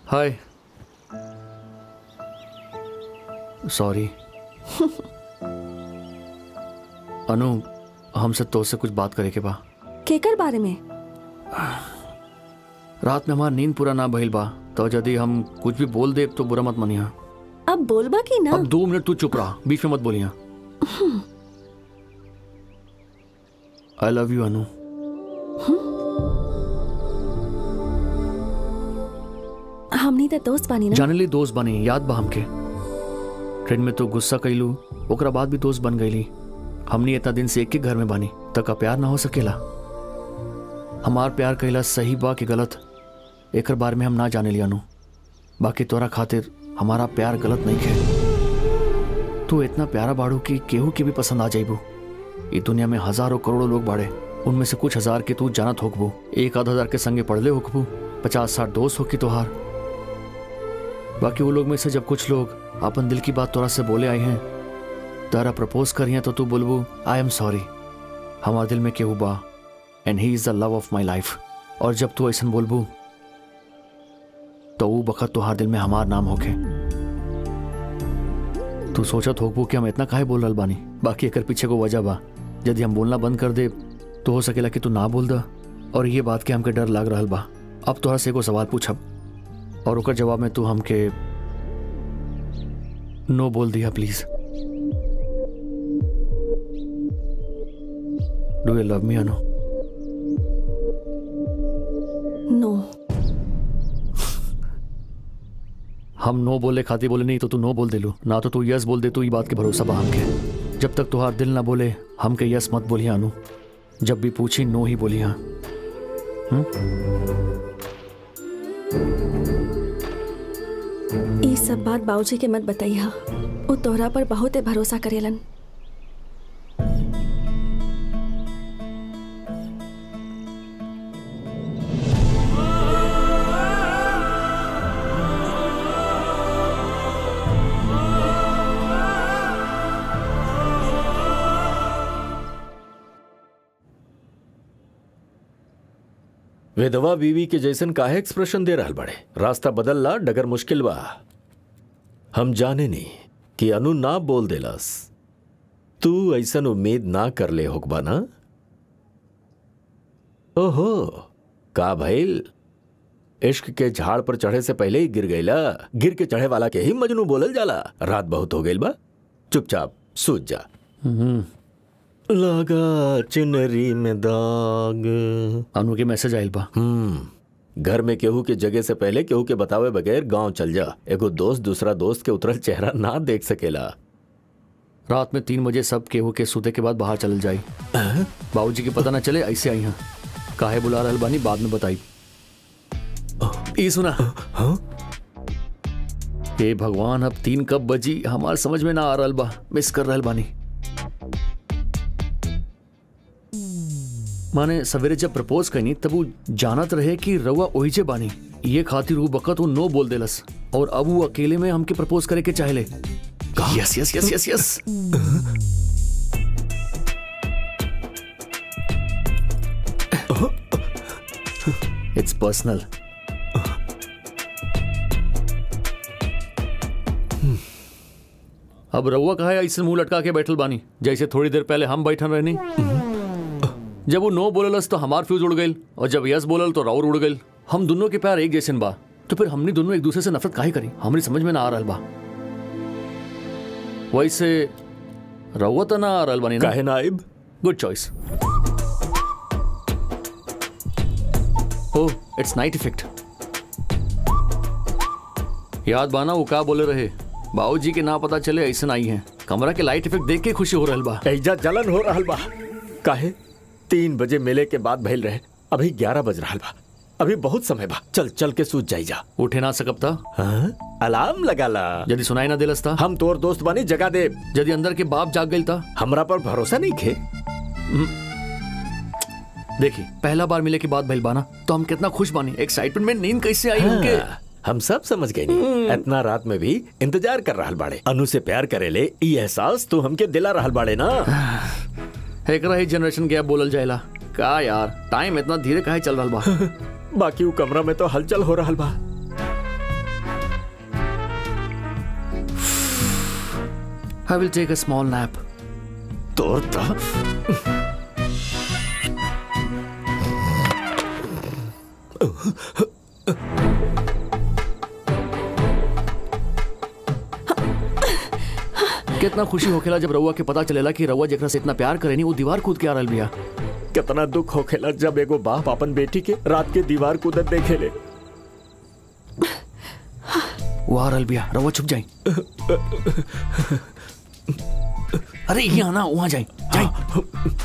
Hi sorry अनु हमसे तो से कुछ बात करे के बा केकर बारे में रात में हमार नींद पूरा ना भइल बा तो यदि हम कुछ भी बोल दे तो बुरा मत मनिया अब बोलबा की ना अब दो मिनट तू चुप रहा बीच में मत बोलिया आई लव यू अनु हमनी तो दोस्त बानी ना जाने ली दोस्त बने याद बा हमके ट्रेन में तो गुस्सा कैलू ओकरा बाद भी दोस्त बन गईली हमनी इतना दिन से एक ही घर में बानी तक प्यार ना हो सकेला हमार प्यार कैला सही बा कि गलत एकर बारे में हम ना जाने लिया नु बाकी तोरा खातिर हमारा प्यार गलत नहीं है तू इतना प्यारा बाड़ू कि केहू के भी पसंद आ जाइबू ई दुनिया में हजारों करोड़ों लोग बाड़े उनमें से कुछ हजार के तू जानत होकबू एक आध हजार के संगे पढ़ले होकबू पचास साठ दोस्त होकी तोहार बाकी वो लोग में से जब कुछ लोग अपन दिल की बात तोरा से बोले आए हैं तारा प्रपोज करिए तो तू बोलबू आई एम सॉरी हमारे दिल में केहू बा and he is the love of my life और जब तू ऐसा बोलबू तो वो बखत तुहार दिल में हमार नाम होके तू सोचत होकबू कि हम इतना काहे बोल रहल बानी बाकी एकर पीछे को वजह बा यदि हम बोलना बंद कर दे तो हो सकेला कि तू ना बोल दा और ये बात के हमके डर लाग रहल बा अब तोहरा से एगो सवाल पूछब और ओकर जवाब में तू हमके नो बोल दिया please do you love me Anu no हम नो बोले खाती बोले नहीं तो तू नो बोल दे लू ना तो तू यस बोल दे तू ये बात के भरोसा बा हमके जब तक तुहार दिल ना बोले हमके यस मत बोलिया अनु जब भी पूछी नो ही बोलिया ये सब बात बाबूजी के मत बताइया वो तोहरा पर बहुते भरोसा करेलन विधवा बीवी के जैसन काहे एक्सप्रेशन दे रहल बड़े रास्ता बदल ला डगर मुश्किल बा हम जाने नहीं कि अनु ना बोल देलस तू ऐसन उम्मीद ना कर ले होकबा ना ओहो का भइल इश्क के झाड़ पर चढ़े से पहले ही गिर गईला गिर के चढ़े वाला के ही मजनू बोलल जाला रात बहुत हो गईल बा चुपचाप सूझ जा लगा चुनरी में दाग अनु के मैसेज आयल बा हम्म घर में केहू के जगह से पहले केहू के बतावे बगैर गांव चल जा एगो दोस्त दूसरा दोस्त के उतरल चेहरा ना देख सकेला रात में तीन बजे सब केहू के सूते के बाद बाहर चल जाई बाबूजी के पता ना चले ऐसे आई हैं काहे बुला रहल बानी बाद में बताई ई सुना हाँ हे भगवान अब तीन कब बजी हमार समझ में ना आ रहल बा मिस कर रहल बानी माने सवेरे जब प्रपोज कनी तब वो जानत रहे कि रउआ ओहिजे बानी ये खातिर वो बकत वो नो बोल देलस और अब वो अकेले में हमके प्रपोज करे के चाहले yes yes yes yes yes it's personal अब रउआ कहा है ऐसे मुंह लटका के बैठल बानी जैसे थोड़ी देर पहले हम बैठन रहनी जब वो नो बोललस तो हमार फ्यूज उड़ गई और जब यस बोलल तो राउर उड़ गई हम दोनों के प्यार एक जैसन बा तो फिर हमने दोनों एक दूसरे से नफरत काहे करी हमरी समझ में ना आ रहल बा वैसे रउआ तो ना आ रहल बानी ना काहे नाइब good choice oh it's night effect याद बाना वो का बोले रहे बाबूजी के ना पता चले ऐसा आई हैं कमरा के लाइट इफेक्ट देख के खुशी हो रहल बा ऐजा जलन हो रहल बा काहे तीन बजे मेले के बाद भइल रहे अभी ग्यारह बज रहल बा अभी बहुत समय बा चल चल के सूझ जाई जा उठे ना सकब था हाँ? अलार्म लगा ला यदि सुनाई ना दिलस था हम तोर दोस्त बानी जगा दे यदि अंदर के बाप जाग गई था हमरा पर भरोसा नहीं खे देखी पहला बार मिले के बाद भइल बाना तो हम कितना खुश बानी एक्साइटमेंट में नींद कैसे आई उनके हाँ, हम सब समझ गए नहीं इतना रात में भी इंतजार कर रहल बाड़े अनु से प्यार करे ले ई एहसास तू हमके दिला रहल बाड़े ना एक रही जनरेशन गैप बोलल जाएला का यार टाइम इतना धीरे काहे चल रहल बा बाकी वो कमरा में तो हलचल हो रहल बा I will take a small nap तोर ता कितना खुशी होखेला जब रउआ के पता चलेला कि रउआ जेकरा से इतना प्यार करेनी वो दीवार कूद के आ रहल बिया कितना दुख होखेला जब एगो बाप अपन बेटी के रात के दीवार कूदत देखेले वो आ रहल बिया रउआ छुप जाई अरे यहाँ ना वहां जाई जाई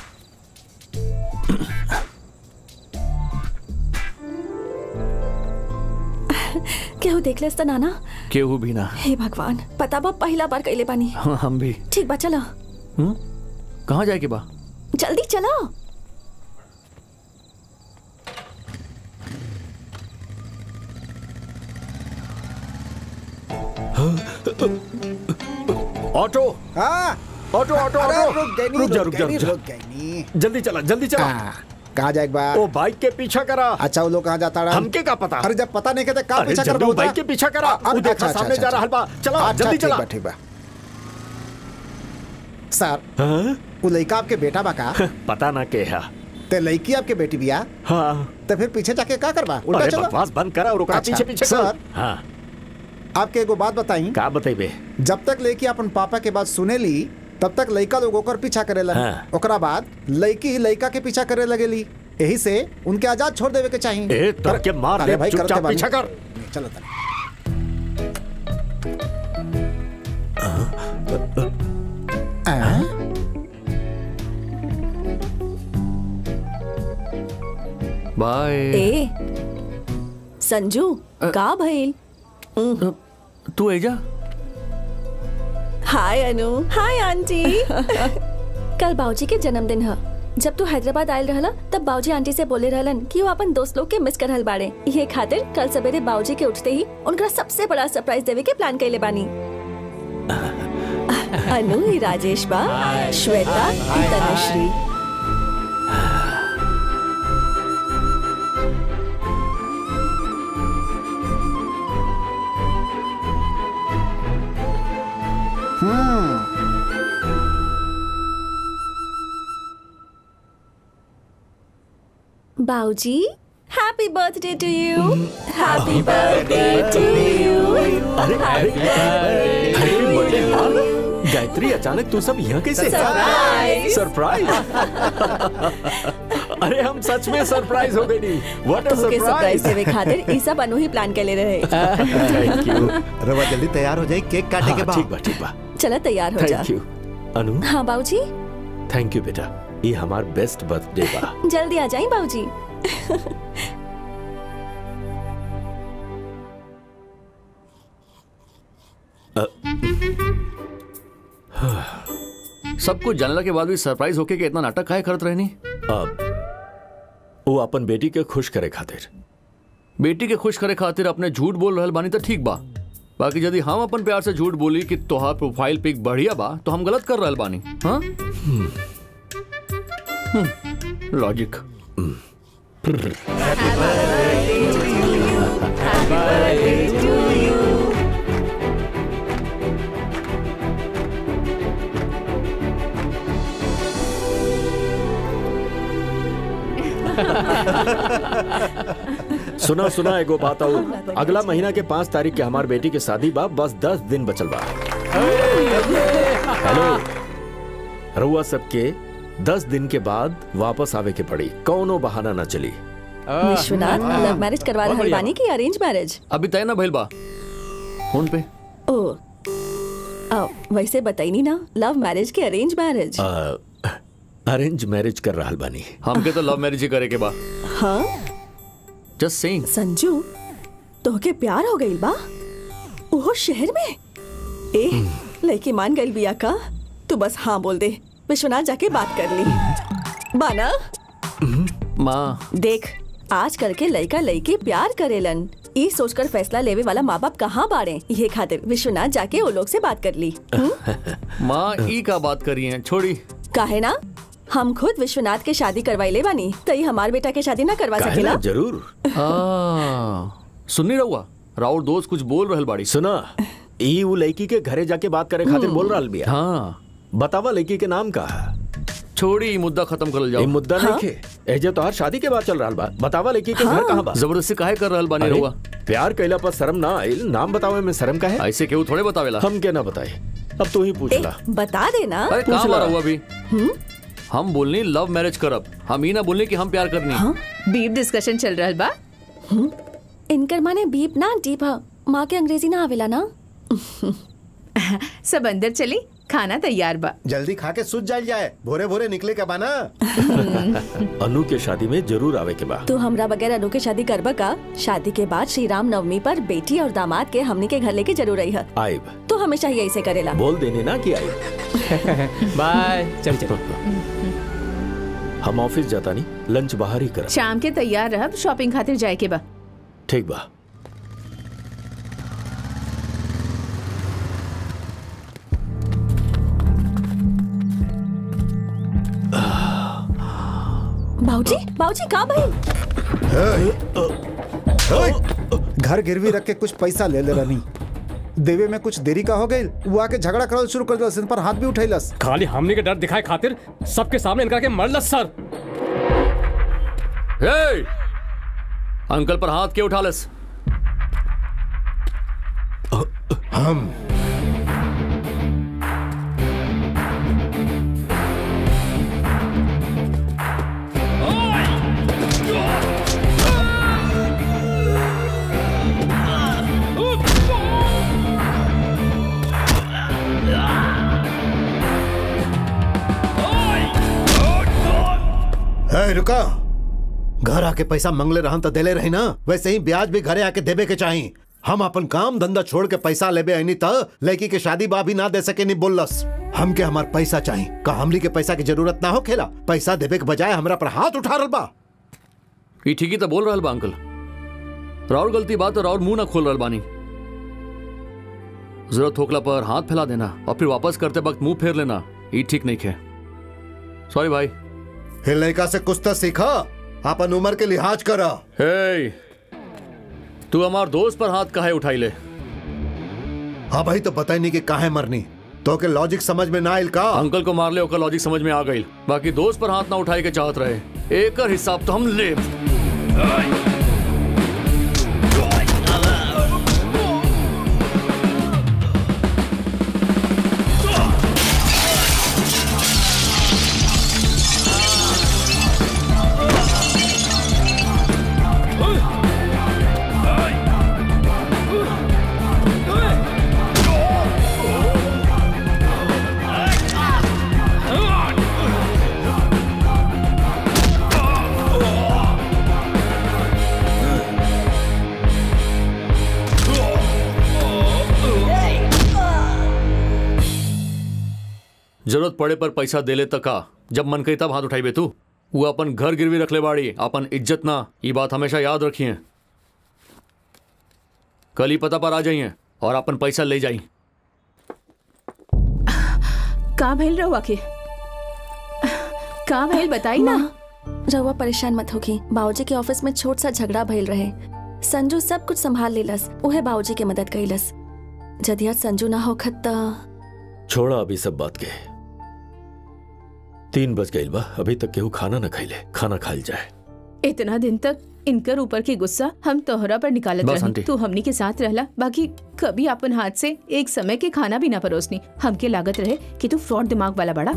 केहू देख लेस त नाना केहू भी ना हे भगवान पता बा पहला बार कैले बानी हाँ हम भी ठीक बा चलो हम्म कहाँ जाए के बा जल्दी चलो ऑटो हाँ ऑटो ऑटो अरे ऑटो रुक गई नी, रुक जा रुक रुक जा गई नी, रुक जा रुक गई नी। जल्दी चला जल्दी चला हाँ, कहाँ जाएगा बा ओ बाइक के पीछा करा अच्छा वो लोग कहाँ जाता रहा हमके का पता अरे जब पता नहीं कहते कहाँ अरे पीछा कर जल्दी बहुत बाइक के पीछा करा वो देखा सामने जा रहा बा चला जल्दी चला ठीक बा ठीक बा सर हाँ? वो लड़का आपके बेटा बा का पता ना के है ते लड़की आपके बेटी बिया हाँ तो फिर पीछे जाके क्या करबा उल्टा अरे चलो बकवास बंद करा और ओकरा अच्छा, पीछे पीछे सर। कर हाँ आपके एगो बात बताई का बतेबे जब तक लड़की अपन पापा के बात सुने ली तब तक लड़का लोग ओकर पीछा करे लगे हाँ। ओकरा बाद लड़की ही लड़का के पीछा करे लगेली यही से उनके आजाद छोड़ देवे के चाहिए ए, तो अरे- के मार अरे दे, भाई, चुपचाप करते बानी। पीछा कर। चलो तनी। हाँ? बाय ए संजू का भइल तू एजा हाय अनु हाय आंटी कल बाऊजी के जन्मदिन है जब तू हैदराबाद आयल रहला तब बाऊजी आंटी से बोले रहलन कि वो अपन दोस्त लोग के मिस करहल बाड़े ये खातिर कल सवेरे बाऊजी के उठते ही उनका सबसे बड़ा सरप्राइज देवे के प्लान कैले बानी अनु ही राजेश बा श्वेता ही तनुश्री बाऊजी happy birthday to you happy birthday to you अरे अरे हैप्पी बर्थडे हाँ? गायत्री अचानक तू सब यहाँ कैसे Surprise! सरप्राइज अरे हम सच में सरप्राइज हो गई नहीं व्हाट अ तुमके सरप्राइज सरप्राइज देवे खातिर ई सब अनु ही प्लान कैले रहे थैंक यू रवा जल्दी तैयार हो जाए केक काटे के हाँ, ठीक बाद बा ठीक बा चलो तैयार हो जा थैंक यू अनु हाँ बाऊजी थैंक यू बेटा ये हमार बेस्ट बर्थडे बा जल्दी आ जाए बाऊजी सब कुछ जानला के बाद भी सरप्राइज होके के इतना नाटक काहे करत रहनी अब वो अपन बेटी के खुश करे खातिर बेटी के खुश करे खातिर अपने झूठ बोल रहल बानी तो ठीक बा बाकी यदि हम अपन प्यार से झूठ बोली कि तोहार प्रोफाइल पिक बढ़िया बा तो हम गलत कर रहल बानी हाँ लॉजिक सुना सुना एगो बात आओ अगला महीना के पाँच तारीख के हमार बेटी के शादी बा बस दस दिन बचल बा हेलो रउआ सबके दस दिन के बाद वापस आवे के पड़ी कौनो बहाना ना चली विश्वनाथ लव मैरिज करवा बहुत रहल बढ़िया। बानी कि अरेंज मैरिज अभी तय ना भइल बा फोन पे ओ आ, वैसे बताइनी ना लव मैरिज के अरेंज मैरिज अरेंज मैरिज कर रहा बानी हमके तो लव मैरिज ही करे के बा हाँ जस्ट सेइंग संजू तोहके प्यार हो गई बा ओहो शहर में ए लड़की मान गई बिया का तू बस हाँ बोल दे विश्वनाथ जाके बात कर ली बाना माँ देख आजकल के लड़का लड़की प्यार करेलन ई सोचकर फैसला लेवे वाला माँ बाप कहाँ बाड़े ये खातिर विश्वनाथ जाके वो लोग से बात कर ली हम्म? माँ ई का बात करी है छोड़ी काहे ना हम खुद विश्वनाथ के शादी करवाइले बानी तई हमार बेटा के शादी ना करवा काहे सकेला ना जरूर आ, सुननी रहुआ राउर दोस्त कुछ बोल रहल बाड़ी सुना ई उ लड़की के घरे जाके बात करे खातिर बोल रहा बिया हाँ बतावा लड़की के नाम का है छोड़ी ई मुद्दा खत्म करल ये जाओ मुद्दा नहीं खे एजे तो हर शादी के बाद चल रहा बा बतावा लड़की के घर कहाँ बा जबरदस्ती काहे कर रहल बानी अरे, रहुआ प्यार कैला पर शर्म ना आइल नाम बतावे में शर्म का है ऐसे केहू थोड़े बतावेला हम के ना बताए अब तू ही पूछ ए, ला बता देना अरे पूछ कहाँ ला। बारा हुआ अभी हम बोलनी लव मैरिज करब हम ही ना बोलनी कि हम प्यार करनी बीफ डिस्कशन चल रहा बा इनकर माने बीप ना डीप ह माँ के अंग्रेजी ना आवेला ना सब अंदर चली खाना तैयार बा जल्दी खा के सुत जाल जाए भोरे भोरे निकले का बाना अनु के शादी में जरूर आवे के बा तू हमरा बगैर अनु के शादी करबा का शादी के बाद श्री राम नवमी पर बेटी और दामाद के हमनी के घर लेके जरूर आई है आइब तू हमेशा ही ऐसे करेला बोल देने ना कि आइब बाय चल चल हम ऑफिस जाता नहीं लंच बाहर ही कर शाम के तैयार रहब शॉपिंग खातिर जाए के बा ठीक बा बाऊजी बाऊजी का भाई घर गिरवी रख के कुछ पैसा ले ले रनी देवे में कुछ देरी का हो गई वो आके झगड़ा करल शुरू कर दिलस इन पर हाथ भी उठैलस खाली हमने के डर दिखाए खातिर सबके सामने इनका के मरलस सर हे! अंकल पर हाथ के उठा लस हम है रुका घर आके पैसा मंगले रहन तो देले रही ना वैसे ही ब्याज भी घरे आके देबे के चाही हम अपन काम धंधा छोड़ के पैसा लेबे आईनी त लड़की के शादी बा भी ना दे सके नहीं बोलस हमके हमार पैसा चाही का हमली के पैसा की जरूरत ना हो खेला पैसा देबे के बजाय हमरा पर हाथ उठा रहा बा ई ठीक ही तो बोल रहल बा अंकल राउर गलती बात और राउर मुंह ना खोल रहल बानी जरूरत होकला पर हाथ फैला देना और फिर वापस करते वक्त मुंह फेर लेना ई ठीक नहीं खे सॉरी भाई हे लड़का से कुछ तो सीखा अपन उम्र के लिहाज करा हे तू हमार दोस्त पर हाथ काहे उठाई ले हाँ भाई तो पता ही नहीं कि काहे मरनी तो के लॉजिक समझ में ना आइल का अंकल को मार ले ओकर लॉजिक समझ में आ गई बाकी दोस्त पर हाथ ना उठाए के चाहत रहे एकर हिसाब तो हम ले जरूरत पड़े पर पैसा दे ले तक का जब मन कही तब हाथ उठाई बे तू वो अपन घर गिरवी रख ले बाड़ी अपन इज्जत ना ये बात हमेशा याद रखिए कल ही पता पर आ जाइए और अपन पैसा ले जाई का भइल रहुआ के का भइल बताई ना रहुआ परेशान मत होगी बाबूजी के ऑफिस में छोट सा झगड़ा भइल रहे संजू सब कुछ संभाल लेलस उहे बाबूजी के मदद कइलस जदिया संजू ना होखत त छोड़ा अभी सब बात के तीन बज गई बा अभी तक केहू खाना न खैले खाना खाइल जाए इतना दिन तक इनकर ऊपर की गुस्सा हम तोहरा पर निकालत बस रही आंटी। तू हमनी के साथ रहला बाकी कभी अपन हाथ से एक समय के खाना भी ना परोसनी हमके लागत रहे कि तू फ्रॉड दिमाग वाला बड़ा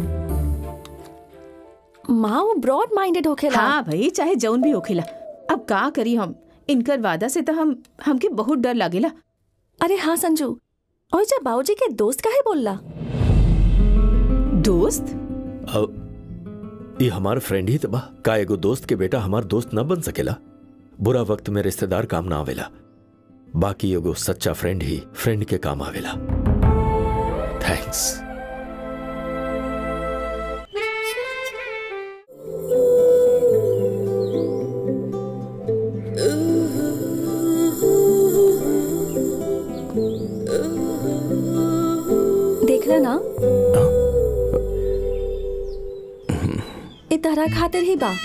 माँ वो ब्रॉड माइंडेड होखेला हाँ भाई चाहे जौन भी होखेला अब का करी हम इनकर वादा से तो हम हमके बहुत डर लागेला अरे हाँ संजू और जब बाबूजी के दोस्त काहे बोलला दोस्त अब ये हमार फ्रेंड ही तो बा का एगो दोस्त के बेटा हमार दोस्त न बन सकेला बुरा वक्त में रिश्तेदार काम ना आवेला बाकी एगो सच्चा फ्रेंड ही फ्रेंड के काम आवेला थैंक्स देख रहा ना ए तहरा खातिर ही बा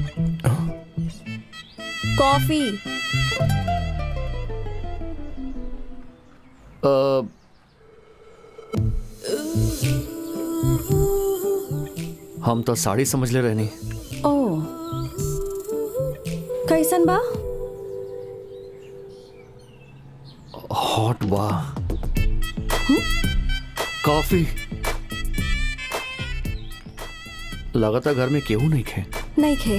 कॉफी अ, हम तो साड़ी समझ ले रहनी ओ कैसन बा हॉट बा कॉफी लगातार घर में केहू नहीं खे नहीं खे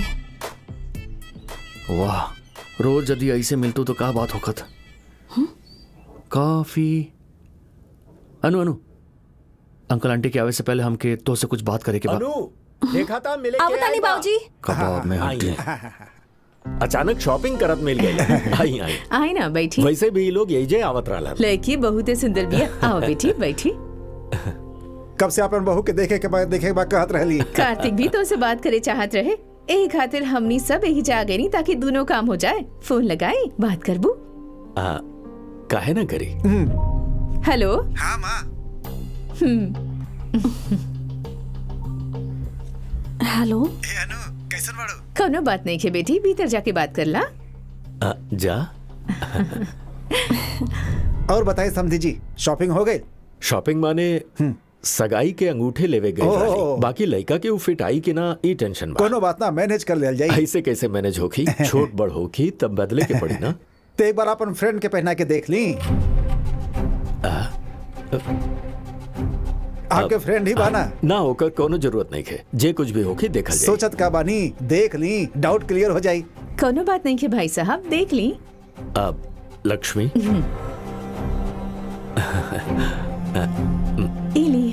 वाह रोज यदि ऐसे मिलतू तो का बात होखत काफी अनु अनु अंकल आंटी के आवे से पहले हमके तो से कुछ बात करे के बाद अनु देखा था मिले अब के तानी आई बा। बाबूजी कबाब में हड्डी अचानक शॉपिंग करत मिल गई आई आई आए ना बैठी वैसे भी ये लोग यही जे आवत रहला लड़की बहुत सुंदर बिया आओ बेटी बैठी कब से अपन बहू के देखे के बाद देखे के बाद कहत रहली कार्तिक भी तो से बात करे चाहत रहे यही खातिर हमनी सब यही जा गई नी ताकि दोनों काम हो जाए फोन लगाई बात करबू आ, काहे ना करी हेलो हाँ माँ हेलो कैसन बाड़ू कोनो बात नहीं है बेटी भीतर जाके बात कर ला आ, जा और बताइए समधी जी शॉपिंग हो गई शॉपिंग माने सगाई के अंगूठे लेवे गए ओह। रहली। बाकी लड़का के उ फिट आई कि ना ई टेंशन बा कोनो बात ना मैनेज कर लिया जाई ऐसे कैसे मैनेज होखी छोट बड़ होखी तब बदले के पड़ी ना तो एक बार अपन फ्रेंड के पहना के देख ली आपके फ्रेंड ही बाना ना होकर कोनो जरूरत नहीं है जे कुछ भी होखी देखल जाए सोचत का बानी देख ली डाउट क्लियर हो जाई कोनो बात नहीं है भाई साहब देख ली अब लक्ष्मी ई ली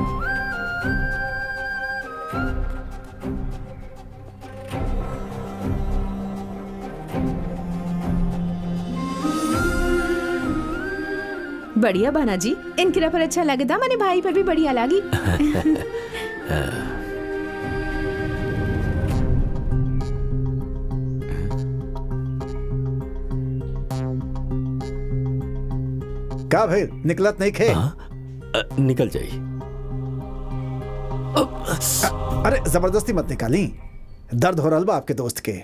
बढ़िया बाना जी इनकरा पर अच्छा लगे था मैंने भाई पर भी बढ़िया लगी का भाई निकलत नहीं खे अ, निकल जाई अरे जबरदस्ती मत निकाली दर्द हो रहा बा आपके दोस्त के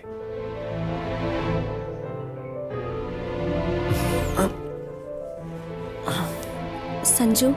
संजू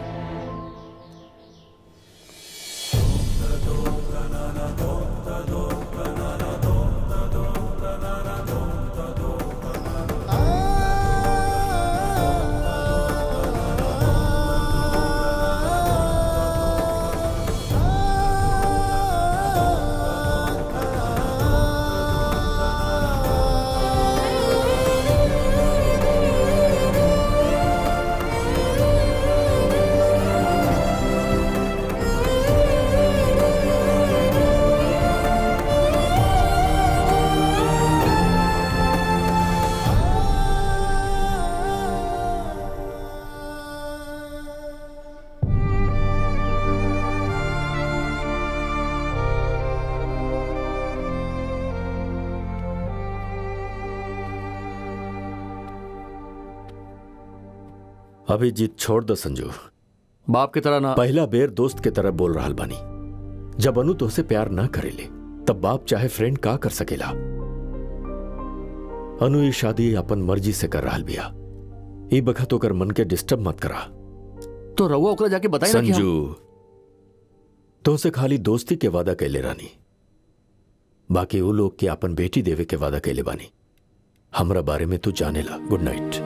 अभी जीत छोड़ दो संजू बाप की तरह ना पहला बेर दोस्त के तरह बोल रहा बानी जब अनु तोहसे प्यार ना करेले तब बाप चाहे फ्रेंड का कर सकेला अनु ये शादी अपन मर्जी से कर रहा बिया ई बखत ओकर मन के डिस्टर्ब मत करा तो रहुआ ओकरा जाके बताई ना कि हम- संजू तोहसे खाली दोस्ती के वादा कैले रानी बाकी वो लोग के अपन बेटी देवे के वादा कैले बानी हमरा बारे में तू जाने ला गुड नाइट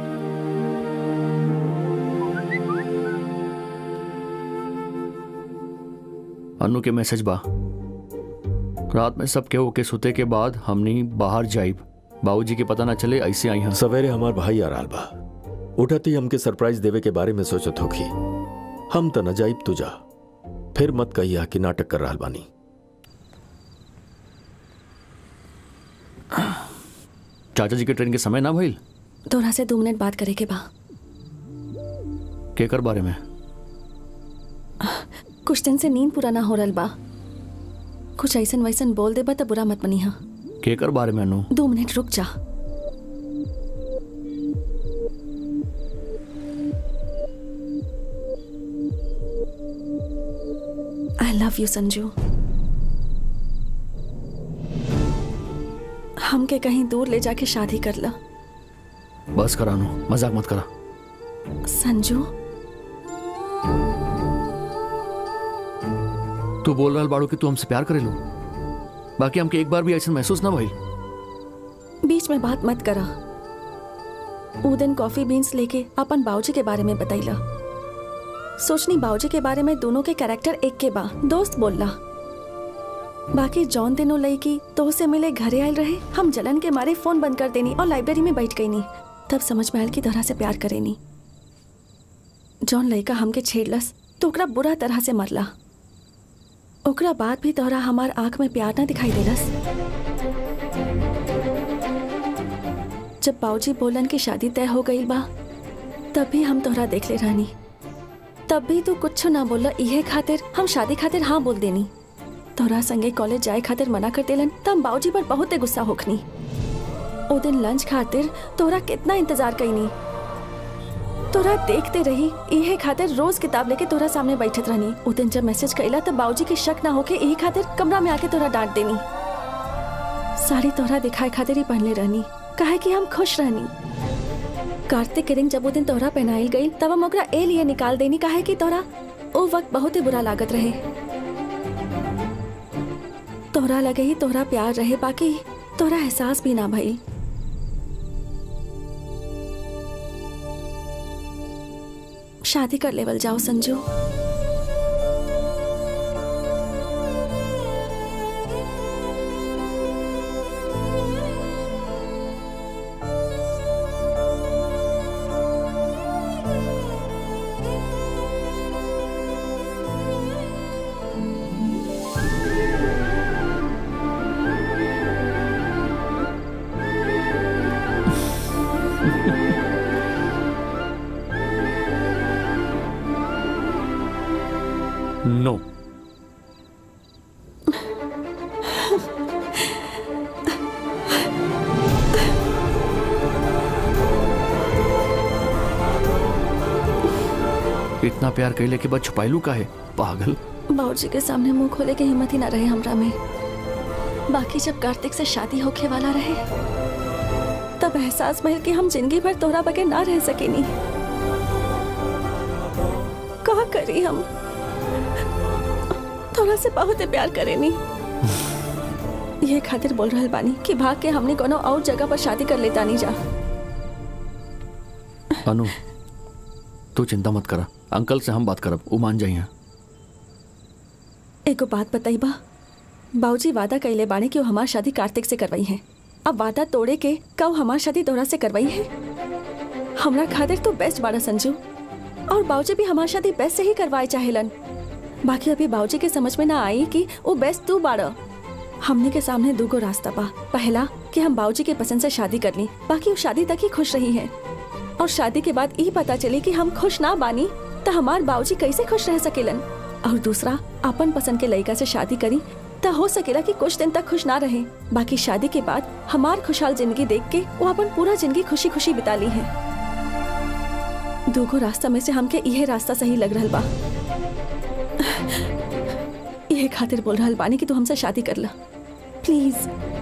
अनु के मैसेज बा रात में सब केहू के सुते के बाद हमनी बाहर जाइब बाबूजी के पता ना चले ऐसे आई हैं सवेरे हमार भाई आ रहल बा उठती हमके सरप्राइज देवे के बारे में सोचत होखी हम त न जाइब तू जा फिर मत कहिया कि नाटक कर रहल बानी चाचा जी के ट्रेन के समय ना भइल तोरा से दो मिनट बात करे के बा केकर बारे में कुछ दिन से नींद पूरा ना हो रहा बा कुछ ऐसन वैसन बोल देबा तो बुरा मत मनी हा केकर बारे में अनु दो मिनट रुक जा आई लव यू संजू हमके कहीं दूर ले जाके शादी कर ला बस करा अनु मजाक मत करा संजू तू बोल रहा बाड़ू कि तू हमसे प्यार करे लो बाकी हमके एक बार भी ऐसा महसूस ना भइल बीच में बात मत करा ऊ दिन कॉफी बीन्स लेके अपन बाबूजी के बारे में बतैला सोचनी बाबूजी के बारे में दोनों के कैरेक्टर एक के बा दोस्त बोलला बाकी जौन दिनों लईकी तो से मिले घरे आयल रहे हम जलन के मारे फोन बंद कर देनी और लाइब्रेरी में बैठ गई नी तब समझ में आयल की तरह से प्यार करेनी जौन लड़का हमके छेड़लस तो ओकरा बुरा तरह से मरला ओकरा बाद भी तोहरा हमार आंख में प्यार ना दिखाई देलस जब बाऊजी बोलन की शादी तय हो गई बा तब भी हम तोहरा देख ले रानी तब भी तू कुछ ना बोला इहे खातिर हम शादी खातिर हाँ बोल देनी तोहरा संगे कॉलेज जाए खातिर मना कर देलन तब बाऊजी पर बहुत गुस्सा होखनी ओ दिन लंच खातिर तोहरा कितना इंतजार कईनी तोरा देखते रही इहे खातिर रोज किताब लेके तोरा सामने बैठत रहनी उ दिन जब मैसेज कइला तब बाऊजी के शक ना होके इहे खातिर कमरा में आके तोरा डांट देनी साड़ी तोहरा दिखाए खातिर ही पहनले रहनी काहे कि हम खुश रहनी कार्तिक के रिंग जब वो दिन तोहरा पहनाइल गई तब हम ओकरा ए लिए निकाल देनी काहे कि तोहरा ओ वक्त बहुत ही बुरा लागत रहे तोहरा लगे ही तोहरा प्यार रहे बाकी तोहरा एहसास भी ना भइल शादी कर लेवल जाओ संजू नो इतना प्यार कैले के बाद छुपाइलू का है पागल बाबूजी के सामने मुंह खोले के हिम्मत ही ना रहे हमरा में बाकी जब कार्तिक से शादी होके वाला रहे तब एहसास भइल कि हम जिंदगी भर तोहरा बगैर ना रह सकेनी का करी हम तोहरा से बहुत ही प्यार करेनी ये खातिर बोल रहल बानी कि भाग के हमने कोनो और जगह पर शादी कर लेता नहीं जा अनु तू चिंता मत करा अंकल से हम बात करब वो मान जाइए एगो बात बताई बा बाबूजी वादा कइले बाने कि वो हमार शादी कार्तिक से करवाई है अब वादा तोड़े के कब हमार शादी तोरा से करवाई है हमरा खातिर तो बेस्ट बाड़ा संजू और बाबूजी भी हमार शादी बेस्ट से ही करवाए चाहेलन बाकी अभी बाबूजी के समझ में ना आई कि वो बेस्ट तू बाड़ा हमने के सामने दूगो रास्ता बा पहला कि हम बाबूजी के पसंद से शादी कर ली बाकी वो शादी तक ही खुश रही है और शादी के बाद ई पता चली कि हम खुश ना बानी तो हमार बाबूजी कैसे खुश रह सकेलन और दूसरा अपन पसंद के लड़का से शादी करी तो हो सकेला कि कुछ दिन तक खुश ना रहे बाकी शादी के बाद हमार खुशहाल जिंदगी देख के वो अपन पूरा जिंदगी खुशी खुशी बिता ली है दूगो रास्ता में से हमके यह रास्ता सही लग रहा बा यह खातिर बोल रहा बानी कि तू हमसे शादी कर ला प्लीज